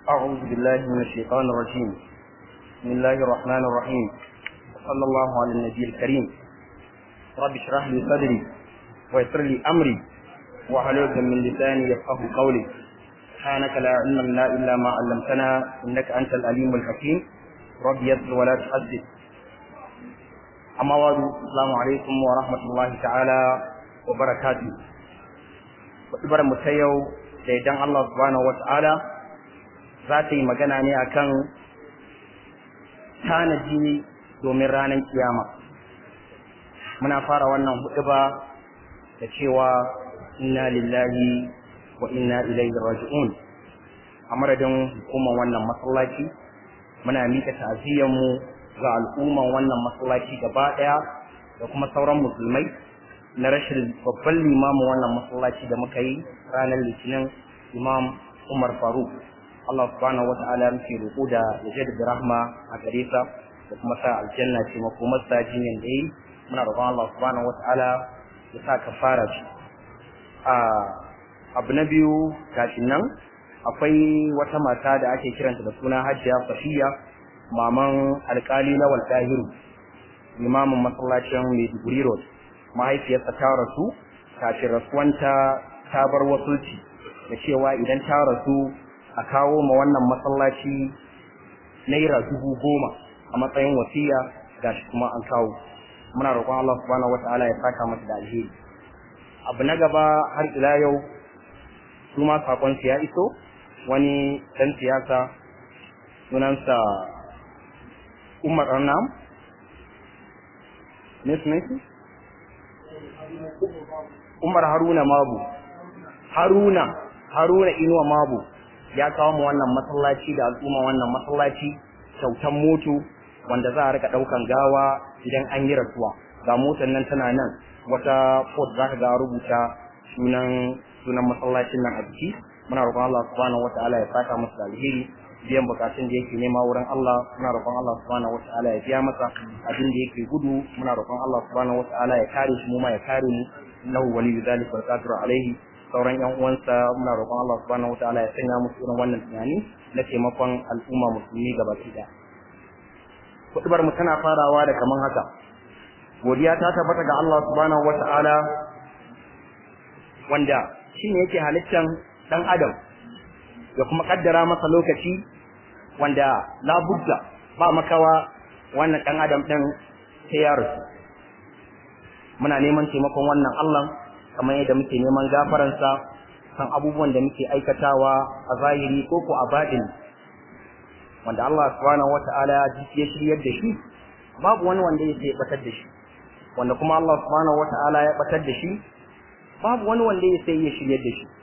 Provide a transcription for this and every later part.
أعوذ بالله من الشيطان الرجيم بسم الله الرحمن الرحيم صلى الله على النبي الكريم رب اشرح لي صدري ويسر لي أمري واحلل من لساني يفقه قولي سبحانك لا علم لنا إلا ما علمتنا إنك أنت الأليم الحكيم رب يسر ولا تحدث أما بعد السلام عليكم ورحمة الله تعالى وبركاته Kutubar mu ta yau da idan Allah subhanahu wata'ala za ta yi magana ne akan tanaji domin ranar kiyama. Muna fara wannan huɗuba da cewa inna lillahi wa inna ilaihi raji'un. A madadin hukumar wannan masallaci muna mika ta'aziyyarmu ga al'umman wannan masallaci gaba ɗaya da kuma sauran musulmai na rashin babban limamin wannan masallaci da muka yi ranar litinin imam umar faruk allah subhanahu wa ta'ala muke roƙo da ya jaddada rahma a gare sa da kuma sa aljanna ce makomar sa jinyan da yi muna roƙon allah subhanahu wa ta'ala ya sa ka fara shi a abu na biyu kafin nan akwai wata mata da ake kiranta da suna hajjiya safiya maman alkali lawal dahiru limamin masallacin maiduguri road mahaifiyarsa ta rasu kafin rasuwanta ta bar wasulci da cewa idan ta rasu a kawo ma wannan masallaci naira dubu goma a matsayin wasiya gashi kuma an kawo muna roƙon Allah subhanahu wata'ala ya saka mata da alheri abu na gaba har ila yau su ma sakon ya iso wani dan siyasa sunansa Umar Arnam ne sunansa Umar Haruna Mabu Haruna Haruna Inuwa Mabu ya kawo mu wannan masallaci da al'umma wannan masallaci kyautan moto wanda za a rika daukan gawa idan an yi rasuwa ga motar nan tana nan wata port za ka ga rubuta sunan sunan masallacin nan a jiki muna roƙon Allah subhanahu wataala ya saka masa da alheri biyan bukatun da yake nema wurin Allah muna roƙon Allah subhanahu wataala ya biya masa abin da yake gudu muna roƙon Allah subhanahu wataala ya kare shi mu ma ya kare mu innahu waliyyu dhalika wal qadiru alaihi sauran yan uwansa muna roƙon Allah subhanahu wataala ya sanya musu irin wannan tunani na taimakon al'umma musulmi gaba ɗaya kutubar mu tana farawa da kaman haka godiya ta tabbata ga Allah subhanahu wataala wanda shine yake halittan dan adam ya kuma kaddara masa lokaci wanda labudda ba makawa wannan dan adam din sai ya rasu muna neman taimakon wannan Allah kamar yadda muke neman gafaransa kan abubuwan da muke aikatawa a zahiri ko ko a baɗin wanda Allah subhanahu wata'ala ya shiryar da shi babu wani wanda ya batar da shi wanda kuma Allah subhanahu wata'ala ya batar da shi babu wani wanda ya sai ya shiryar da shi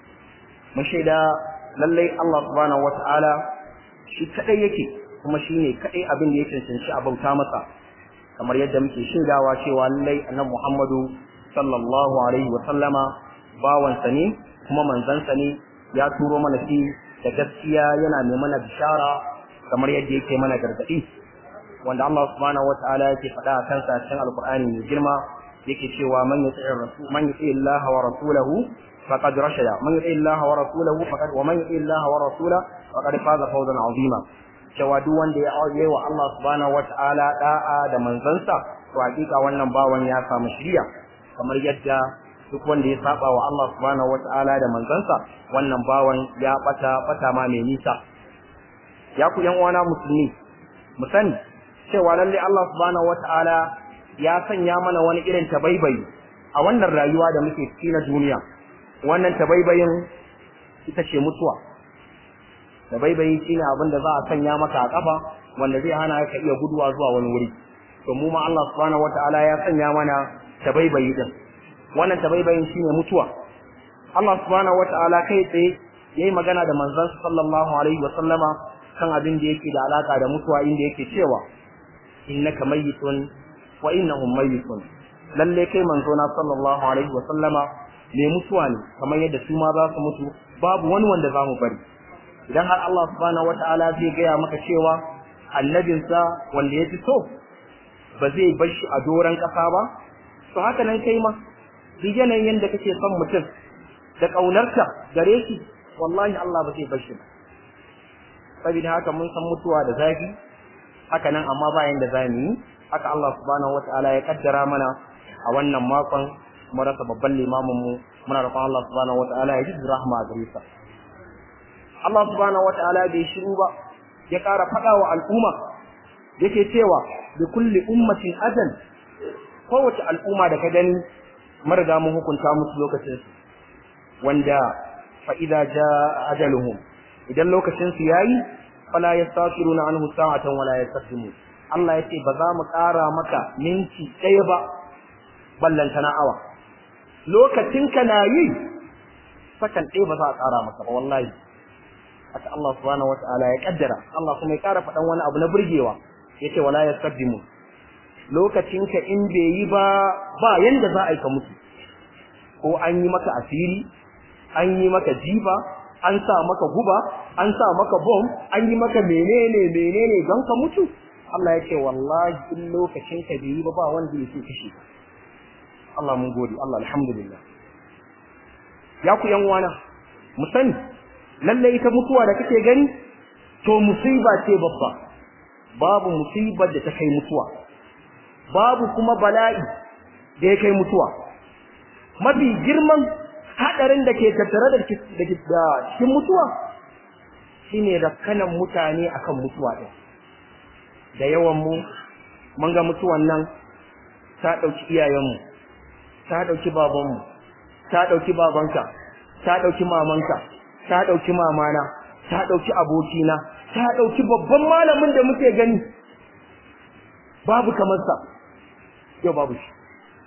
mun shaida lallai Allah subhanahu wata'ala shi kadai yake kuma shine kadai abin da ya cancanci a bauta masa kamar yadda muke shaidawa cewa lallai annabi Muhammadu sallallahu alaihi wa sallama bawansa ne kuma manzansa ne ya turo mana shi da gaskiya yana mai mana bishara kamar yadda yake mana gargadi wanda Allah subhanahu wata'ala yake faɗa a kansa cikin alqur'ani mai girma yake cewa man yuti'ir rasul man yuti'ir Allah wa rasulahu فقد رشد من يطع الله ورسوله فقد ومن يطع الله ورسوله فقد فاز فوزا عظيما cewa duk wanda ya yi wa Allah subhanahu wataala da'a da manzansa to hakika wannan bawan ya samu shiriya kamar yadda duk wanda ya saba wa Allah subhanahu wataala da manzansa wannan bawan ya bata bata ma mai nisa ya ku yan uwana musulmi mu sani cewa lalle Allah subhanahu wataala ya sanya mana wani irin tabaibayi a wannan rayuwa da muke ciki na duniya wannan tabaibayin ita ce mutuwa tabaibayi shine abin da za a sanya maka a kafa wanda zai hana ka iya guduwa zuwa wani wuri to mu ma Allah subhanahu wataala ya sanya mana tabaibayi din wannan tabaibayin shine mutuwa Allah subhanahu wataala kai tsaye yayi magana da manzon sallallahu alaihi wa sallama kan abin da yake da alaka da mutuwa inda yake cewa innaka mayyitun wa innahum mayyitun lalle kai manzo na sallallahu alaihi wa sallama mai mutuwa ne kamar yadda su ma za su mutu babu wani wanda za mu bari idan har Allah subhanahu wata'ala zai gaya maka cewa annabinsa wanda ya fi so ba zai bar shi a doron ƙasa ba to haka nan kai ma duk yanayin yadda kake son mutum da ƙaunarta gare shi wallahi Allah ba zai bar shi ba saboda haka mun san mutuwa da zafi haka nan amma bayan da zamu yi haka Allah subhanahu wataala ya kaddara mana a wannan makon mu rasa babban limamin mu muna roƙon Allah subhanahu wataala ya ji rahma a gare sa Allah subhanahu wataala bai shiru ba ya ƙara faɗa wa al'umma yake cewa bi kulli ummatin ajal kowace al'umma da ka gani mariga mun hukunta musu lokacin su wanda fa idza jaa ajaluhum idan lokacin su yayi fala yastakiruna anhu sa'atan wala yastaqdimu Allah yace ba za mu ƙara maka minti ɗaya ba ballanta na awa lokacin ka na yi sakan ɗaya ba za a ƙara maka ba wallahi haka Allah subhanahu wata'ala ya kaddara Allah kuma ya ƙara faɗan wani abu na burgewa yace wala yastaqdimu lokacin ka in bai yi ba ba yanda za a yi ka mutu ko an yi maka asiri an yi maka jiba an sa maka guba an sa maka bom an yi maka menene menene don ka mutu Allah ya ce wallahi in lokacin ka bai yi ba ba wanda yake kishi Allah mun gode Allah alhamdulillah ya ku yan wana mu sani lalle ita mutuwa da kake gani to musiba ce babba babu musibar da ta kai mutuwa babu kuma bala'i da ya kai mutuwa mafi girman hadarin da ke tattare da cikin mutuwa shine rakkanan mutane akan mutuwa din da yawan mu mun ga mutuwan nan ta dauki iyayenmu ta dauki babanmu ta dauki babanka ta dauki mamanka ta dauki mamana ta dauki abokina ta dauki babban malamin da muke gani babu kamar sa yau babu shi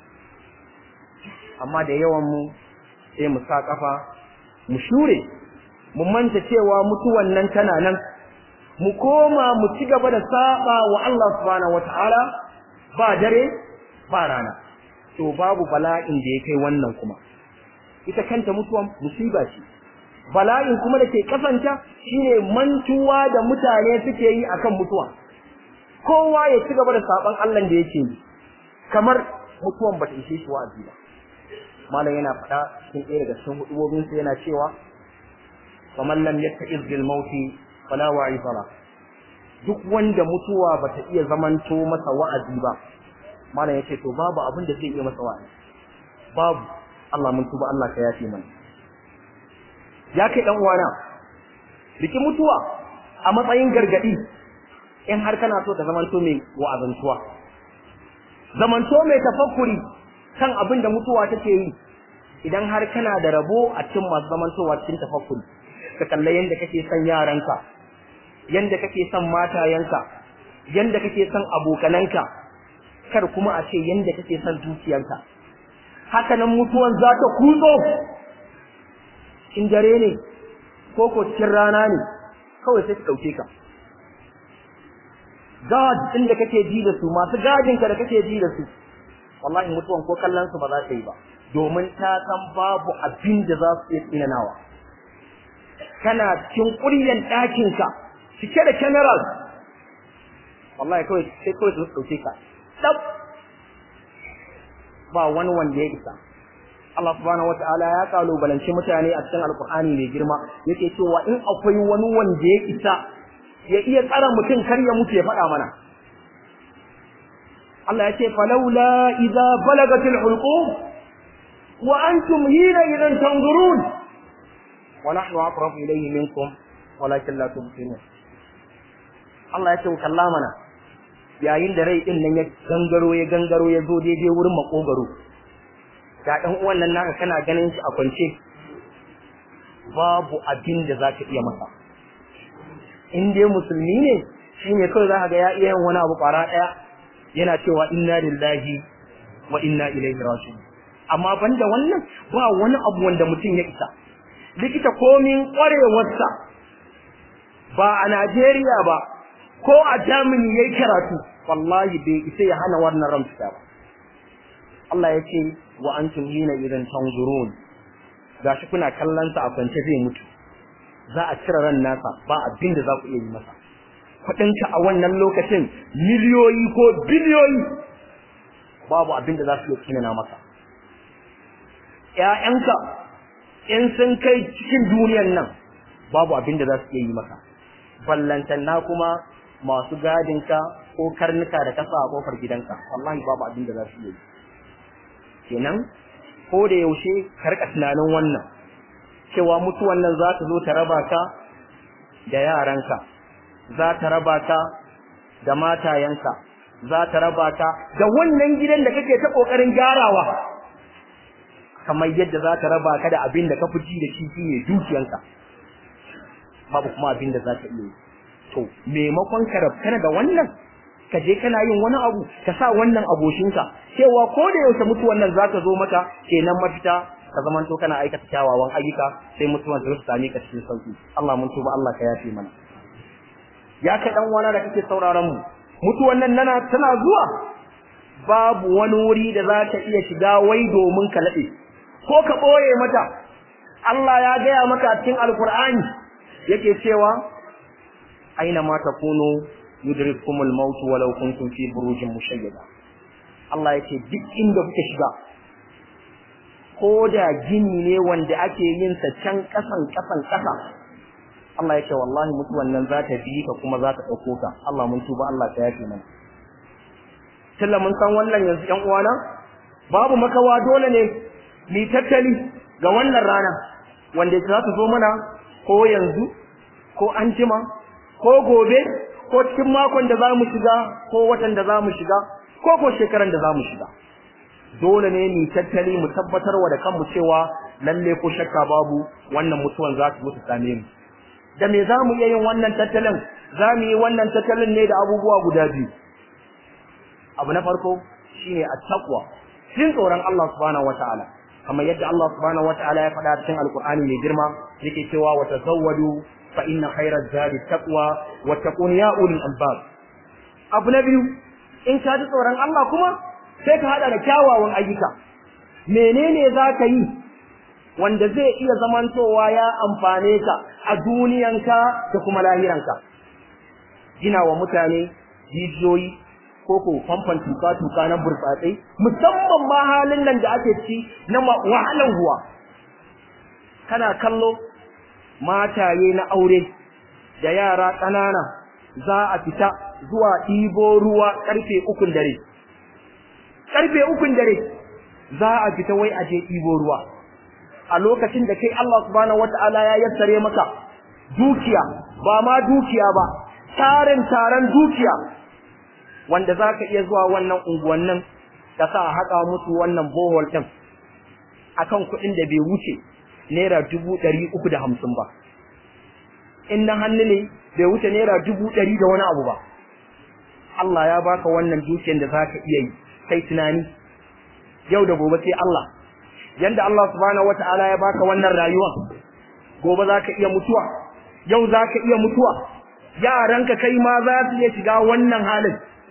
amma da yawan mu sai mu sa kafa mu shure mu manta cewa mutuwan nan tana nan mu koma mu ci gaba da saba wa Allah subhanahu wataala ba dare ba rana to babu bala'in da ya kai wannan kuma ita kanta mutuwan musiba ce bala'in kuma da ke kasanta shine mantuwa da mutane suke yi akan mutuwa kowa ya ci gaba da saban Allah da yake yi kamar mutuwan bata ishe shi wa'azi ba malam yana faɗa cikin ɗaya daga cikin hudubobin sa yana cewa faman lam yatta'iz bil mauti fala wa'izara duk wanda mutuwa bata iya zamanto masa wa'azi ba malam yace to babu abin da zai iya masa wa'azi babu Allah mun tuba Allah ka yafe mana ya kai dan uwana biki mutuwa a matsayin gargadi in har kana so ta zamanto mai wa'azantuwa zamanto mai tafakkuri kan abin da mutuwa take yi idan har kana da rabo a cikin masu zamantowa cikin tafakkuri ka kalla yanda kake son yaranka yanda kake son matayenka yanda kake son abokananka kar kuma a ce yanda kake son dukiyanka haka nan mutuwan za ta kutso in dare ne ko ko cikin rana ne kawai sai ta dauke ka gad din da kake ji da su masu gadin ka da kake ji da su wallahi mutuwan ko kallon su ba za ta yi ba domin ta san babu abin da za su iya tsinanawa kana cikin ƙuryan ɗakin ka cike da cameras wallahi kawai sai kawai su ɗauke ka ɗab ba wani wanda ya isa Allah subhanahu wataala ya kalubalanci mutane a cikin alkur'ani mai girma yake cewa in akwai wani wanda ya isa ya iya tsara mutum kar ya mutu ya faɗa mana Allah ya ce falaula idza balagatil hulqum wa antum hina idan tanzurun wa nahnu aqrabu ilayhi minkum walakin la tubsirun Allah ya ce kalla mana yayin da rai din nan ya gangaro ya gangaro ya zo daidai wurin makogaro ga dan uwan nan naka kana ganin shi a kwance babu abin da zaka iya masa in dai musulmi ne shine kawai zaka ga ya iya yin wani abu kwara daya yana cewa inna lillahi wa inna ilaihi raji'un amma banda wannan ba wani abu wanda mutum ya isa likita komin kwarewarsa ba a Najeriya ba ko a Germany yayi karatu wallahi bai isa ya hana wannan ran fita ba Allah ya ce wa antum hina idan tanzurun gashi kuna kallon sa a kwance zai mutu za a cire ran nasa ba abin da za ku iya yi masa kuɗinka a wannan lokacin miliyoyi ko biliyoyi babu abin da za su iya kinana maka ƴaƴanka in sun kai cikin duniyar nan babu abin da za su iya yi maka ballantanna kuma masu gadinka ko karnuka da kasa a kofar gidanka wallahi babu abin da za su yi kenan ko da yaushe ka rika tunanin wannan cewa mutuwan nan za ta zo ta raba ka da yaranka za ta raba ka da matayenka za ta raba ka da wannan gidan da kake ta kokarin gyarawa kamar yadda za ta raba ka da abin da ka fi ji da shi shine dukiyanka babu kuma abin da za ka iya to maimakon ka rabkana da wannan ka je kana yin wani abu ka sa wannan aboshinka cewa ko da yaushe mutuwan nan za ta zo maka kenan mafita ka zaman to kana aikata kyawawan ayyuka sai mutuwan ta same ka cikin sauki Allah mun tuba Allah ka yafe mana ya ka dan wani da kake sauraron mu mutuwan nan nana tana zuwa babu wani wuri da za ta iya shiga wai domin ka nade ko ka boye mata Allah ya gaya maka cikin alkur'ani yake cewa aina ma takunu yudrikumul maut walau kuntum fi burujin mushayyada Allah yake duk inda kuke shiga ko da gini ne wanda ake yin sa can kasan kasan kasa Allah yake wallahi mutuwan nan za ta bi ka kuma za ta dauko ka Allah mun tuba Allah ta yafe mana tilla mun san wannan yanzu ƴan uwana babu makawa dole ne ni tattali ga wannan rana wanda za ta zo mana ko yanzu ko anjima ko gobe ko cikin makon da za mu shiga ko watan da za mu shiga ko ko shekaran da za mu shiga dole ne mu tattali mu tabbatar wa da kanmu cewa lalle ko shakka babu wannan mutuwan za ta mutu same mu da me za mu iya yin wannan tattalin za mu yi wannan tattalin ne da abubuwa guda biyu abu na farko shine at-taqwa jin tsoron Allah subhanahu wataala kamar yadda Allah subhanahu wataala ya faɗa cikin alkur'ani mai girma yake cewa wa tazawwadu fa inna khayra zadi taqwa wa taqun ya ulil albab abu na biyu in ka ji tsoron Allah kuma sai ka hada da kyawawan ayyuka menene za ka yi wanda zai iya zamantowa ya amfane ka a duniyanka da kuma lahiranka gina wa mutane jijiyoyi ko ko famfan tuka-tuka na burtsatsai musamman ma halin nan da ake ci na wahalan ruwa kana kallo mataye na aure da yara ƙanana za a fita zuwa ɗibo ruwa ƙarfe ukun dare ƙarfe ukun dare za a fita wai a je ɗibo ruwa a lokacin da kai Allah subhanahu wata'ala ya yassare maka dukiya ba ma dukiya ba tarin taron dukiya wanda za ka iya zuwa wannan unguwannin ka sa a haƙa musu wannan bohol ɗin akan kuɗin da bai wuce naira dubu ɗari uku da hamsin ba in na hannu ne bai wuce naira dubu ɗari da wani abu ba Allah ya baka wannan dukiyar da za ka iya yi kai tunani yau da gobe sai Allah yanda Allah subhanahu wata'ala ya baka wannan rayuwa gobe za ka iya mutuwa yau za ka iya mutuwa yaranka kai ma za su iya shiga wannan halin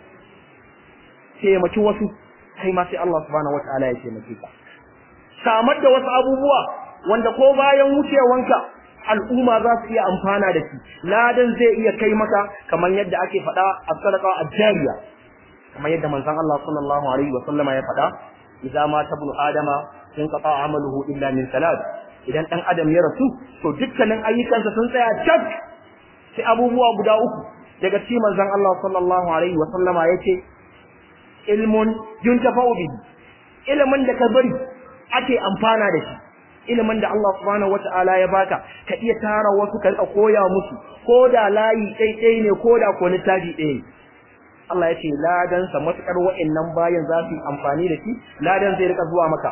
taimaki wasu kai ma sai Allah subhanahu wata'ala ya taimake ka samar da wasu abubuwa wanda ko bayan wucewanka al'umma za su iya amfana da shi ladan zai iya kai maka kamar yadda ake faɗa a sadaqa ajariya kamar yadda manzon Allah sallallahu alaihi wa sallama ya faɗa idza ma tabnu adama in qata amaluhu illa min salat idan dan adam ya rasu to dukkanin ayyukansa sun tsaya cak sai abubuwa guda uku daga cikin manzon Allah sallallahu alaihi wa sallama yace ilmun yuntafa'u bihi ilimin da ka bari ake amfana da shi ilimin da Allah subhanahu wata'ala ya baka ka iya tara wasu ka rika koya musu ko da layi ɗaiɗai ne ko da ko littafi ɗaya Allah ya ce ladan sa matukar wa'annan bayan za su yi amfani da shi ladan zai rika zuwa maka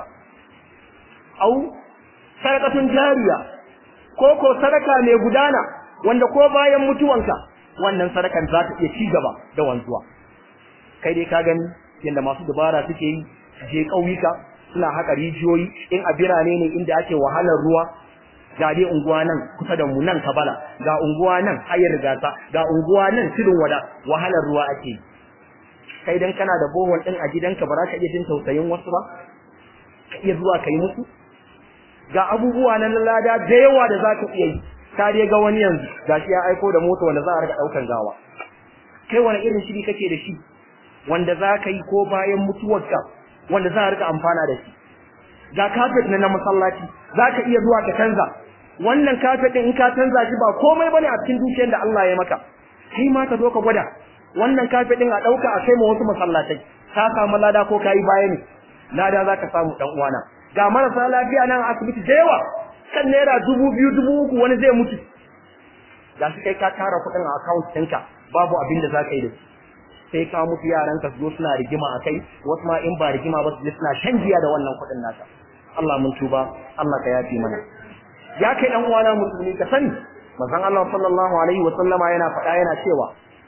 au sadaqatun jariya ko ko sadaka mai gudana wanda ko bayan mutuwanka wannan sadakan za ta iya ci gaba da wanzuwa kai dai ka gani yanda masu dabara suke yi je ƙauyuka suna haka rijiyoyi in a birane ne inda ake wahalar ruwa ga dai unguwa nan kusa da mu nan kabala ga unguwa nan hayar gasa ga unguwa nan tudun wada wahalar ruwa ake yi kai dan kana da bohol din a gidanka ba za ka iya jin tausayin wasu ba ka iya zuwa kai musu ga abubuwa na lada da yawa da za ka iya yi ka dai ga wani yanzu gashi ya aiko da mota wanda za a rika daukan gawa kai wani irin shiri kake da shi wanda za ka yi ko bayan mutuwarka wanda za a rika amfana da shi ga kafet na na masallaci za ka iya zuwa ka canza wannan kafet din in ka canza shi ba komai bane a cikin dukiyar da Allah ya maka kai ma ka zo ka gwada wannan kafet din a dauka a kai ma wasu masallatai ka samu lada ko kai baya ne lada zaka samu dan uwana ga marasa lafiya nan a asibiti da yawa kan naira dubu biyu dubu uku wani zai mutu ga shi kai ka tara kuɗin a account ɗinka babu abin da zaka yi da su sai ka mutu yaran ka zo suna rigima a kai wasu ma in ba rigima ba su suna shan giya da wannan kuɗin naka Allah mun tuba Allah ka yafi mana ya kai dan uwana musulmi ka sani manzon Allah sallallahu alaihi wa sallama yana faɗa yana cewa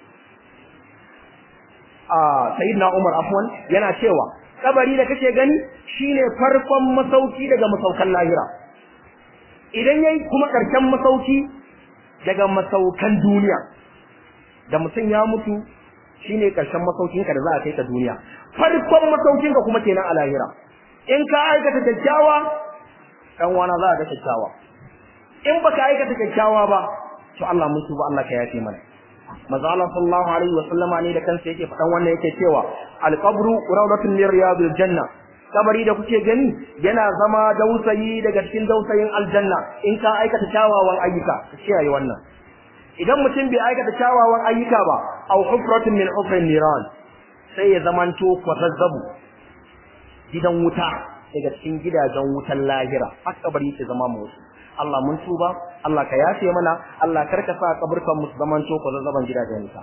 a sayyidina Umar afwan yana cewa kabari da kake gani shine farkon masauki daga masaukan lahira idan yayi kuma karshen masauki daga masaukan duniya da mutum ya mutu shine karshen masaukinka da za a kai ka duniya farkon masaukinka kuma kenan a lahira in ka aikata kyakkyawa dan wana za a ga kyakkyawa in baka aikata kyakkyawa ba to Allah mun tuba Allah ka yafe mana manzo Allah sallallahu alaihi wa sallama ne da kansa yake faɗan wannan yake cewa al-qabru rawdatun min riyadil janna kabari da kuke gani yana zama dausayi daga cikin dausayin aljanna in ka aikata kyawawan ayyuka ka kiyaye wannan idan mutum bai aikata kyawawan ayyuka ba aw hufratun min hufrin niran sai ya zamanto kwazazzabu gidan wuta daga cikin gidajen wutan lahira haka kabari yake zama mu wasu Allah mun tuba Allah ka yafe mana Allah karka sa kaburkan mu zamanto kwazazzaban gidajen wuta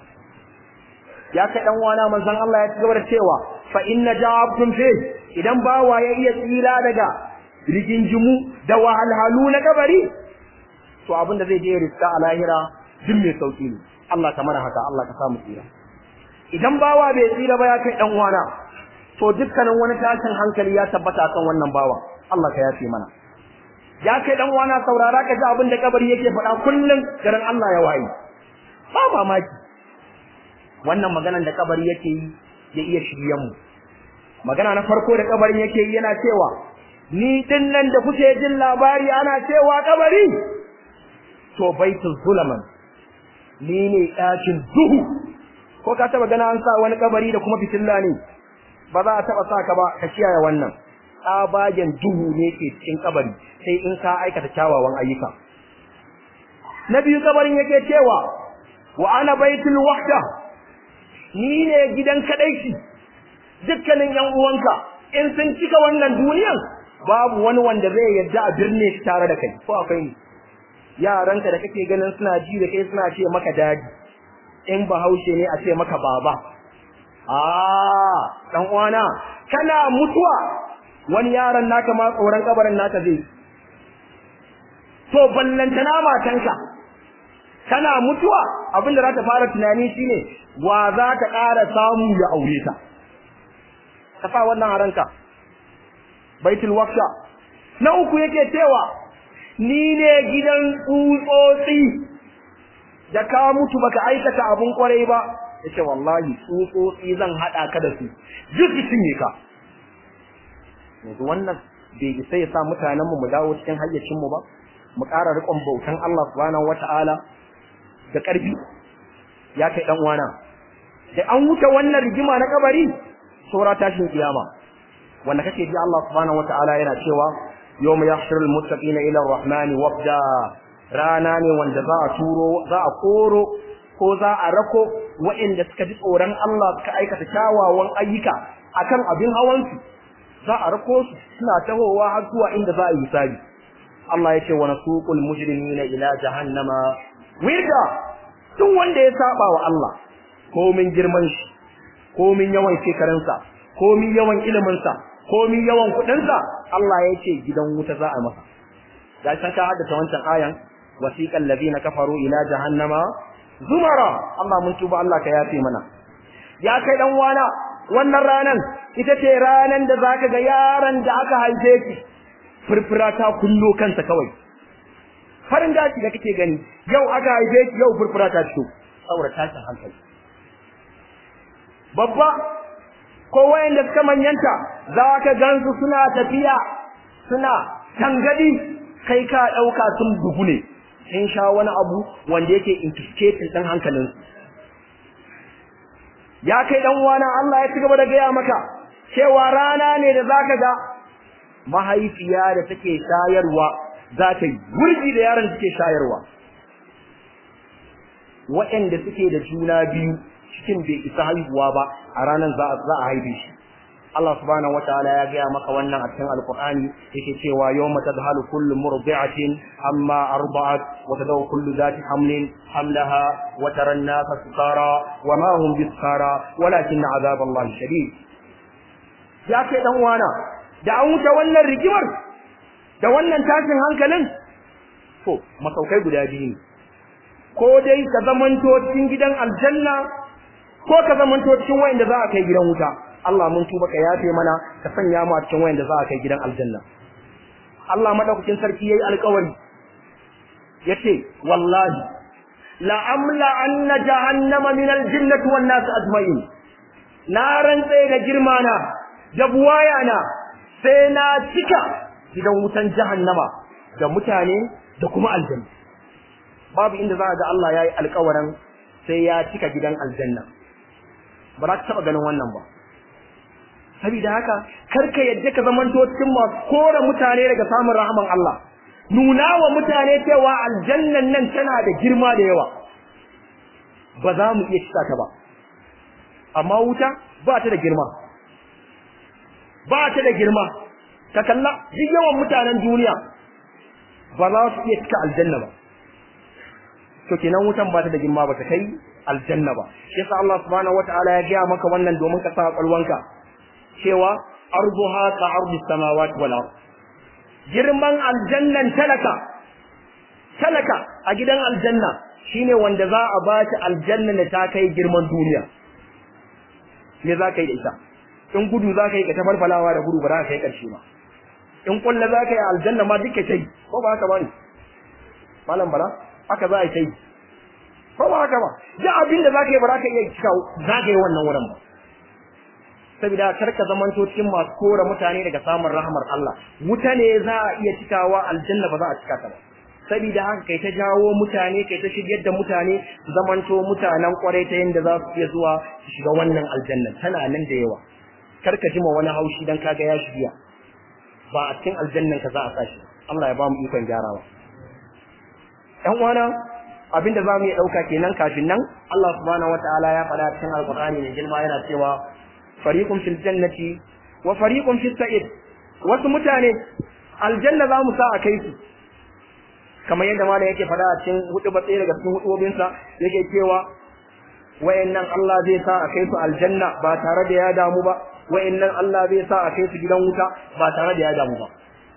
ya kai dan wana manzon Allah ya cigaba da cewa fa inna ja'abtum fi idan bawa ya iya tsira daga rigingimu da wahalhalu na kabari to abin da zai je riska a lahira duk mai sauki ne Allah ka mana haka Allah ka samu tsira idan bawa bai tsira ba ya kai dan wana to dukkanin wani tashin hankali ya tabbata kan wannan bawa Allah ka yafe mana ya kai dan wana saurara ka ji abin da kabari yake faɗa kullum garin Allah ya wayi ba mamaki wannan maganan da kabari yake yi ya iya shiryen mu magana na farko da kabarin yake yi yana cewa ni din nan da kuke jin labari ana cewa kabari to baitul zulaman ni ne ɗakin duhu ko ka taba gana an sa wani kabari da kuma fitilla ne ba za a taba sa ka ba ka kiyaye wannan tsabagen duhu ne ke cikin kabari sai in ka aikata kyawawan ayyuka na biyu kabarin yake cewa wa ana baitul wahda ni ne gidan kadaici dukkanin yan uwanka in sun cika wannan duniyan babu wani wanda zai yadda a birne shi tare da kai ko akwai ni yaranka da kake ganin suna ji da kai suna ce maka dadi in bahaushe ne a ce maka baba ah dan uwana kana mutuwa wani yaron naka ma tsoron kabarin naka zai to ballantana matanka kana mutuwa abinda za ta fara tunani shine wa za ta ƙara samu ya aure ta ka sa wannan a ranka baitul waqsha na uku yake cewa ni ne gidan tsutsotsi da ka mutu baka aikata abun kwarai ba yace wallahi tsutsotsi zan hada ka da su duk cinye ka yanzu wannan bai isa ya sa mutanen mu mu dawo cikin hayyacin mu ba mu ƙara riƙon bautan Allah subhanahu wata'ala da ƙarfi ya kai dan uwana da an wuce wannan rigima na kabari saura tashin kiyama wanda kake ji Allah subhanahu wata'ala yana cewa yawma yahshurul muttaqina ila ar-rahmani wafda rana ne wanda za a turo za a koro ko za a rako waɗanda suka ji tsoron Allah suka aikata kyawawan ayyuka akan abin hawansu za a rako su suna tahowa har zuwa inda za a yi hisabi Allah ya ce wa nasuqul mujrimina ila jahannama wirda duk wanda ya saba wa Allah komin girman shi komin yawan shekarunsa komin yawan iliminsa komin yawan kuɗinsa Allah ya ce gidan wuta za a masa ga san ka haddace wancan ayan wasiqal ladina kafaru ila jahannama zumara Allah mun tuba Allah ka yafe mana ya kai dan wana wannan ranan ita ce ranan da zaka ga yaran da aka haife ki furfura ta kullo kansa kawai farin daci da kake gani yau aka haife ki yau furfura ta fito saboda tashin hankali babba ko wayanda suka manyanta za ka gansu suna tafiya suna tangadi kai ka dauka sun bugu ne sun sha wani abu wanda yake intoxicating din hankalin ya kai dan uwana Allah ya cigaba da gaya maka cewa rana ne da zaka ga mahaifiya da take shayarwa za ta yi wurgi da yaron da ke shayarwa waɗanda suke da juna biyu cikin bai isa haihuwa ba a ranar za a haife shi Allah subhanahu wataala ya gaya maka wannan a cikin alqur'ani yake cewa yawma tadhalu kullu murdi'atin amma arba'at wa tadaw kullu dhati hamlin hamlaha wa tara an-nasa sukara wa ma hum bisukara walakin 'adab Allah shadid ya kai dan uwana da an wuce wannan rigimar da wannan tashin hankalin to masaukai guda biyu ne ko dai ka zamanto cikin gidan aljanna ko ka zamanto cikin wayanda za a kai gidan wuta Allah mun tuba ka yafe mana ka sanya mu a cikin wayanda za a kai gidan aljanna Allah madaukakin sarki yayi alƙawari yace wallahi la amla anna jahannama min aljinnati wan nas ajma'in na rantse da girma na da buwaya na sai na cika gidan wutan jahannama da mutane da kuma aljanna babu inda za ga Allah yayi alƙawarin sai ya cika gidan aljanna ba za ka taɓa ganin wannan ba saboda haka karka yadda ka zamanto cikin masu kore mutane daga samun rahaman Allah nuna wa mutane cewa aljannan nan tana da girma da yawa ba za mu iya cika ta ba amma wuta ba ta da girma ba ta da girma ka kalla duk yawan mutanen duniya ba za su iya cika aljanna ba to kenan wutan ba ta da girma ba ta kai aljanna ba shi yasa Allah subhanahu wataala ya gaya maka wannan domin ka sa kwalwanka cewa arduha ka ardi samawati wal ard girman aljannan talaka talaka a gidan aljanna shine wanda za a ba shi aljanna da ta kai girman duniya me za ka yi da ita in gudu za ka yi ka tafarfalawa da gudu ba za ka kai ƙarshe ba in kulla za ka yi aljanna ma duka kai ko ba haka ba ne malam bala haka za a yi kai ko ba haka ba duk abin da za ka yi ba za ka iya cika za ka yi wannan wurin ba saboda kar ka zamanto cikin masu kora mutane daga samun rahmar Allah wuta ne za a iya cikawa aljanna ba za a cika ta ba saboda haka kai ta jawo mutane kai ta shigar da mutane zamanto mutanen kwarai ta yanda za su iya zuwa su shiga wannan aljanna tana nan da yawa kar ka jima wani haushi dan kaga ya shirya ba a cikin aljannan ka za a sashi Allah ya ba mu ikon gyarawa ɗan uwana abinda za mu iya ɗauka kenan kafin nan Allah subhanahu wataala ya faɗa cikin alƙur'ani mai girma yana cewa fariqun fil jannati wa fariqun fis sa'id wasu mutane aljanna za mu sa a kai su kamar yadda malam yake faɗa a cikin hudu batsaye daga cikin hudubinsa yake cewa wayannan Allah zai sa a kai su aljanna ba tare da ya damu ba wayannan Allah zai sa a kai su gidan wuta ba tare da ya damu ba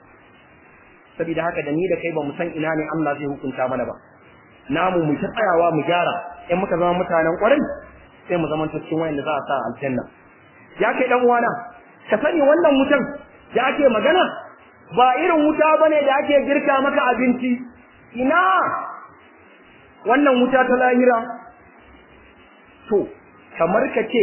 saboda haka da ni da kai ba mu san ina ne Allah zai hukunta mana ba namu mu ta tsayawa mu gyara in muka zama mutanen kwarai sai mu zama cikin wayanda za a sa aljanna ya kai dan uwana ka sani wannan wutan da ake magana ba irin wuta bane da ake girka maka abinci ina wannan wuta ta lahira to kamar ka ce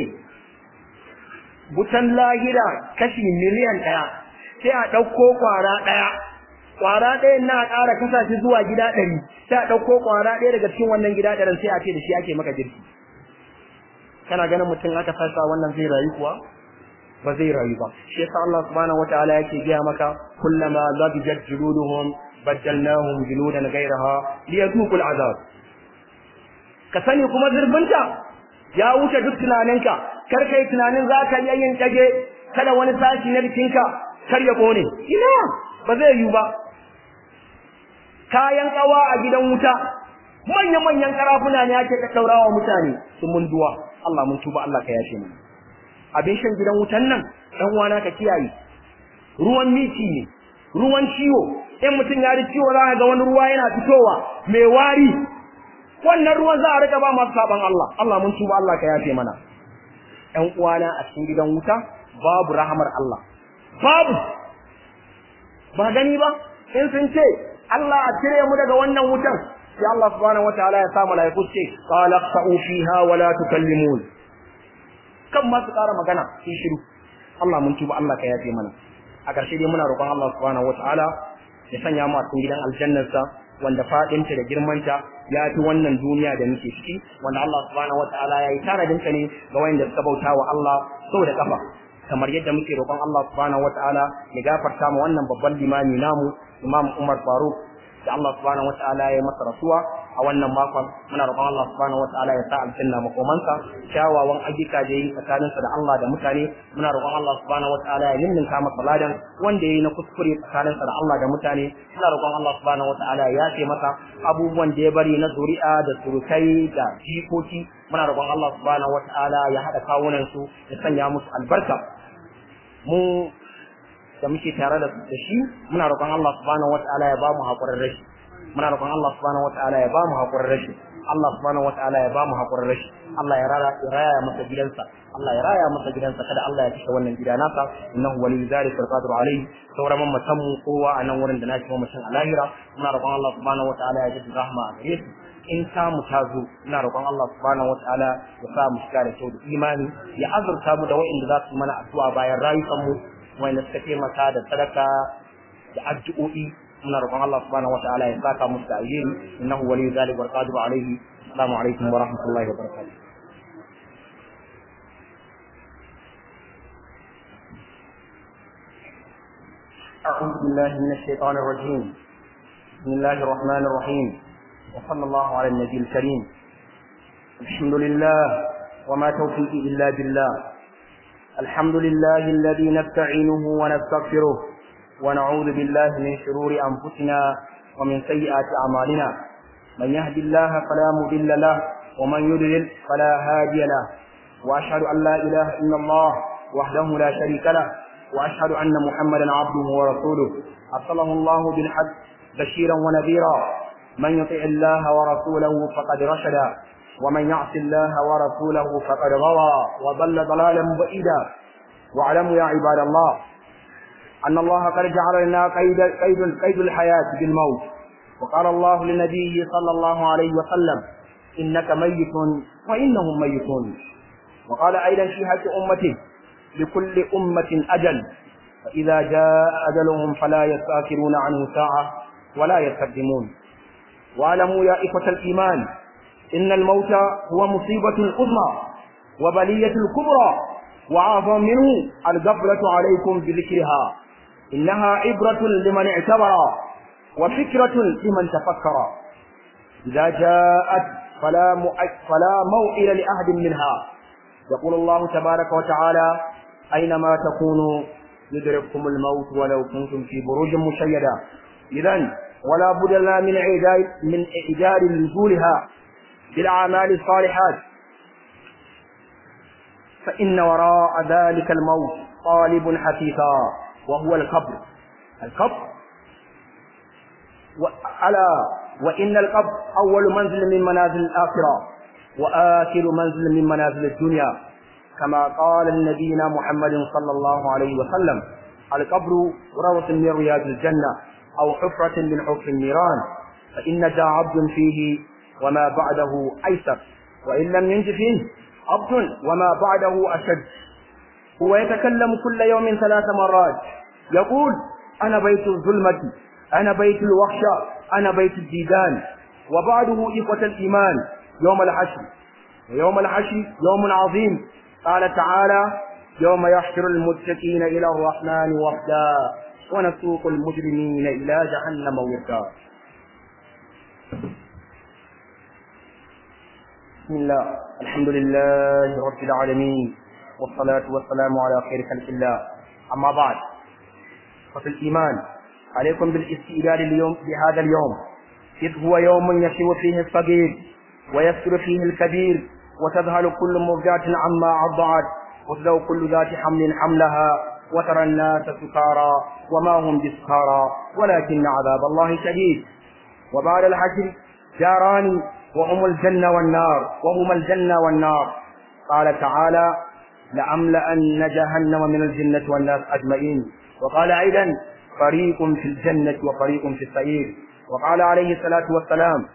wutan lahira kashi miliyan ɗaya sai a ɗauko ƙwara ɗaya ƙwara ɗayan na ƙara kasa shi zuwa gida ɗari sai a ɗauko ƙwara ɗaya daga cikin wannan gida ɗarin sai a ce da shi ake maka girki kana ganin mutum aka sasa wannan zai rayu kuwa ba zai rayu ba shi yasa Allah subhanahu wataala yake gaya maka kullama zabijat juluduhum baddalnahum juludan ghayraha liyadhuqul azab ka sani kuma zurbinta ya wuce duk tunaninka kar kai tunanin za ka iya yin kage kada wani sashi na jikinka kar ya kone ina ba zai yiwu ba kayan kawa a gidan wuta manya-manyan karafuna ne ake ɗaurawa mutane sun mun duwa Allah mun tuba Allah ka yashe mu abin shan gidan wutan nan dan wana ka kiyaye ruwan miti ne ruwan ciwo in mutum ya ji ciwo za ga wani ruwa yana fitowa mai wari wannan ruwan za a rika ba masu saban Allah Allah mun tuba Allah ka yafe mana ƴan uwana a cikin gidan wuta babu rahamar Allah babu ba gani ba in sun ce Allah a cire mu daga wannan wutan sai Allah subhanahu wataala ya sa malaiku ce qala fa'u fiha wa la tukallimun kan ma su ƙara magana sun shiru Allah mun tuba Allah ka yafe mana a ƙarshe dai muna roƙon Allah subhanahu wataala ya sanya mu a cikin gidan aljannarsa wanda fadinta da girmanta ya fi wannan duniya da muke ciki wanda Allah subhanahu wataala ya yi tanadin ta ne ga wanda suka bauta wa Allah sau da kafa kamar yadda muke roƙon Allah subhanahu wataala ya gafarta mu wannan babban limami namu Imam Umar Faruk da Allah subhanahu wataala ya masa rasuwa a wannan makon muna roƙon Allah subhanahu wataala ya sa aljanna makomansa kyawawan ayyuka da yi tsakaninsa da Allah da mutane muna roƙon Allah subhanahu wataala ya ninninka masa ladan wanda yayi na kuskure tsakaninsa da Allah da mutane muna roƙon Allah subhanahu wataala ya ce masa abubuwan da ya bari na zuri'a da surukai da jikoki muna roƙon Allah subhanahu wataala ya haɗa kawunan su ya sanya musu albarka mu da muke tare da shi muna roƙon Allah subhanahu wataala ya ba mu haƙurin rashi muna roƙon Allah subhanahu wataala ya ba mu haƙurin rashi Allah subhanahu wataala ya ba mu haƙurin rashi Allah ya raya ya raya masa gidansa Allah ya raya masa gidansa kada Allah ya kashe wannan gida nasa innahu waliyyu zalika alqadir alayhi sauran mamatan mu kowa a nan wurin da na kuma mutum a lahira muna roƙon Allah subhanahu wataala ya ji rahma a gare su in ta mu ta zo ina roƙon Allah subhanahu wataala ya sa mu shiga da kyau da imani ya azurta mu da wa'inda za su mana addu'a bayan rayukan mu wanda suka taimaka da sadaka da addu'o'i muna roƙon Allah subhanahu wataala ya saka musu da alheri innahu waliyyu zalika wal qadiru alayhi assalamu alaikum wa rahmatullahi wa barakatuh أعوذ بالله من الشيطان الرجيم بسم الله الرحمن الرحيم وصلى الله على النبي الكريم الحمد لله وما توفيقي إلا بالله الحمد لله الذي نستعينه ونستغفره ونعوذ بالله من شرور أنفسنا ومن سيئات أعمالنا من يهد الله فلا مضل له ومن يضلل فلا هادي له وأشهد أن لا إله إلا الله وحده لا شريك له وأشهد أن محمدا عبده ورسوله أرسله الله بالحق بشيرا ونذيرا من يطع الله ورسوله فقد رشد ومن يعص الله ورسوله فقد غوى وضل ضلالا بعيدا واعلموا يا عباد الله أن الله قد جعل لنا قيد, قيد, قيد الحياة بالموت وقال الله لنبيه صلى الله عليه وسلم إنك ميت وإنهم ميتون وقال أيضا في حق أمته لكل أمة أجل فإذا جاء أجلهم فلا يستأخرون عنه ساعة ولا يستقدمون واعلموا يا إخوة الإيمان إن الموت هو مصيبة عظمى وبلية الكبرى وأعظم منه الغفلة عليكم بذكرها إنها عبرة لمن اعتبر وفكرة لمن تفكر إذا جاءت فلا فلا موئل لأحد منها يقول الله تبارك وتعالى أينما تكونوا يدرككم الموت ولو كنتم في بروج مشيدة إذا ولا بد لنا من إعداد من إعداد نزولها بالأعمال الصالحات فإن وراء ذلك الموت طالب حثيثا وهو القبر القبر ألا وإن القبر أول منزل من منازل الآخرة وآخر منزل من منازل الدنيا كما قال نبينا محمد صلى الله عليه وسلم القبر روضة من رياض الجنة أو حفرة من حفر النيران فإن جاء عبد فيه وما بعده أيسر وإن لم ينج فيه عبد وما بعده أشد هو يتكلم كل يوم ثلاث مرات يقول أنا بيت الظلمة أنا بيت الوحشة أنا بيت الديدان وبعده إخوة الإيمان يوم الحشر ويوم الحشر يوم عظيم قال تعالى يوم يحشر المتقين إلى الرحمن وفدا ونسوق المجرمين إلى جهنم وردا بسم الله الحمد لله رب العالمين والصلاة والسلام على خير خلق الله أما بعد ففي الإيمان عليكم بالاستئذان اليوم بهذا اليوم إذ هو يوم يشيب فيه الصغير ويسر فيه الكبير وتذهل كل مرجعة عما أرضعت وتذو كل ذات حمل حملها وترى الناس سكارى وما هم بسكارى ولكن عذاب الله شديد وبعد الحشر جاران وهم الجنة والنار وهما الجنة والنار قال تعالى لأملأن جهنم من الجنة والناس أجمعين وقال أيضا فريق في الجنة وفريق في السعير وقال عليه الصلاة والسلام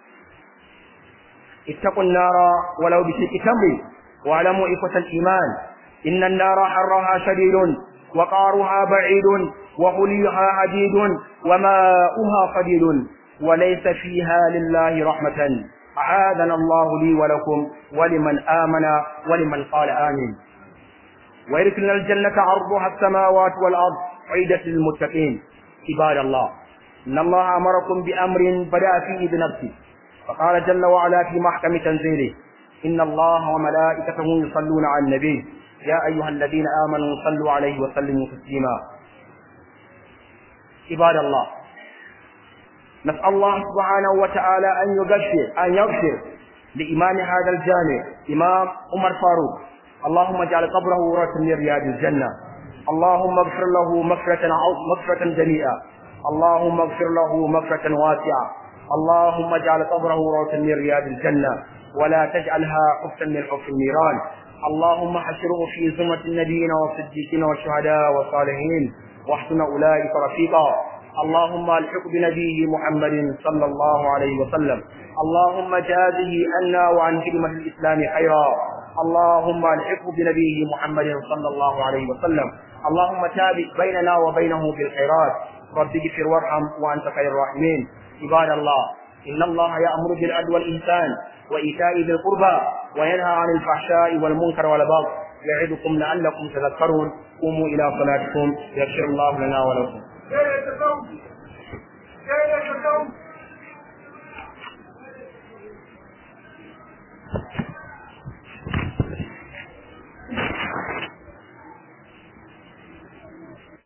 اتقوا النار ولو بشق تمر واعلموا إخوة الإيمان إن النار حرها شديد وقارها بعيد وغليها عديد وماؤها قديد وليس فيها لله رحمة أعاذنا الله لي ولكم ولمن آمن ولمن قال آمين ويدخلنا الجنة عرضها السماوات والأرض عيدة للمتقين عباد الله إن الله أمركم بأمر بدأ فيه بنفسه فقال جل وعلا في محكم تنزيله إن الله وملائكته يصلون على النبي يا أيها الذين آمنوا صلوا عليه وسلموا تسليما عباد الله نسأل الله سبحانه وتعالى أن يغفر أن يغفر لإمام هذا الجامع إمام عمر فاروق اللهم اجعل قبره ورثا من رياض الجنة اللهم اغفر له مغفرة مغفرة جميعا اللهم اغفر له مغفرة واسعة اللهم اجعل قبره روضة من رياض الجنة ولا تجعلها حفا من حف النيران اللهم حشره في زمرة النبيين والصديقين والشهداء والصالحين واحسن أولئك رفيقا اللهم الحق بنبيه محمد صلى الله عليه وسلم اللهم جازه عنا وعن كلمة الإسلام خيرا اللهم الحق بنبيه محمد صلى الله عليه وسلم اللهم تابع بيننا وبينه بالخيرات رب اغفر وارحم وانت خير الراحمين عباد الله ان الله يامر بالعدل والاحسان وايتاء ذي القربى وينهى عن الفحشاء والمنكر والبغي يعظكم لعلكم تذكرون قوموا الى صلاتكم يغفر الله لنا ولكم Thank you.